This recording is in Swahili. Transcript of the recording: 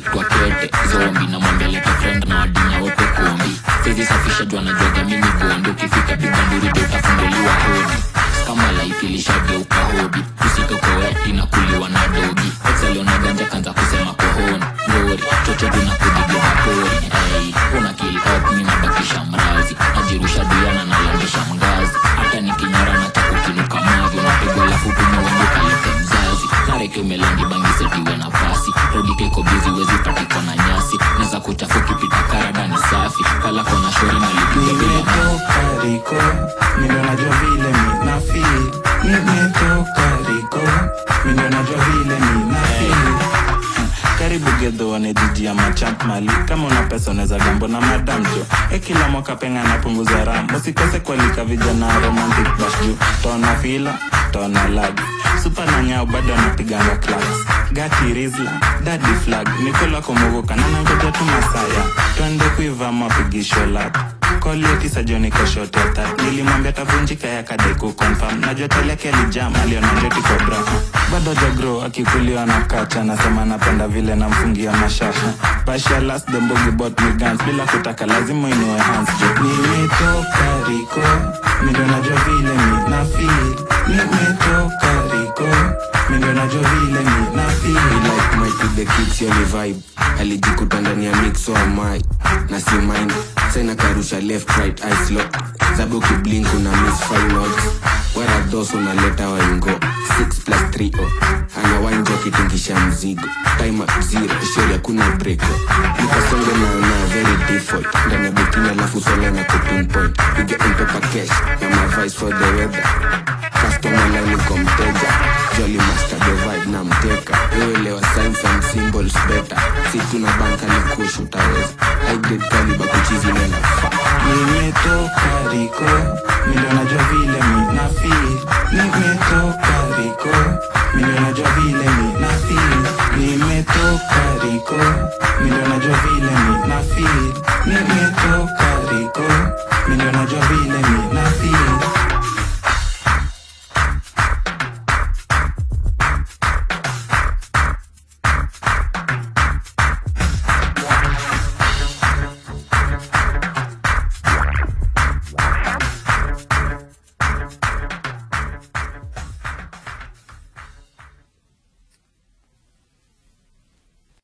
naitwa kete zombi namwambia leta friend na wadinya wote kombi sezi safisha jua najua jamini gondi ukifika piga nduri ndio utafunguliwa hodi kama life ilishageuka hobi usitokoweti na kuliwa na dogi exaliona ganja kanza kusema kohoni ngori chochote na kudigeza pori hey, una kill up mi nabakisha mrazi najirusha diana nalandisha mgazi hata nikinyara na chakukinuka mavi unapigwa lafu tumewenduka lete mzazi nareke umelangi bangi setiwe nafasi rodike iko bizi wezi patikwa na nyasi neza kuchafu kipita karadani safi kala kona shori nalipiga bila nimetoka riko mindo najua vile mina feel nimetoka riko mindo najua vile mina feel karibu gedho wane jiji ya machamp mali kama una pesa unaweza gambo na madam jo e kila mwaka penga napunguza ram usikose kualika vijana romantic bash juu tona fila tona lag supa na nyao bado anapiganga class gati rizla dadi flag nikola komogoka na nangoja tu masaya twende kuiva mapigisho lap koliotisa joni koshoteta nilimwambia tavunjika ya kadeku confirm najua teleke alijam aliona njoti kobra bado jagro akikuliwa na kacha anasema napenda vile namfungia mashasha basha last the mbogi bot me guns bila kutaka lazima inue hands jo nimetoka riko mindo najua vile mina feel nimetoka riko mindo najua vile mina feel like my to the kids yoni vibe alijikuta ndani ya mix wa mai na si mind sena karusha left right eyes lock zabe ukiblink una miss five notes wara dos unaleta waingo 6 plus 3 o ana wainjo akitingisha mzigo time up zero shori hakuna breko nikasonge na na very default ndani ya bikini alafu sole na kupinpoint you get in paper cash na my vice for the weather customer line iko mteja jolly master the vibe na mteka wewe signs and symbols better si tuna banka ni kush utaweza high grade caliber kuchizi nena fa nimetoka riko mindo najua vile mina feel nimetoka riko mindo najua vile mina feel nimetoka riko mindo najua vile mina feel nimetoka riko mindo najua vile mina feel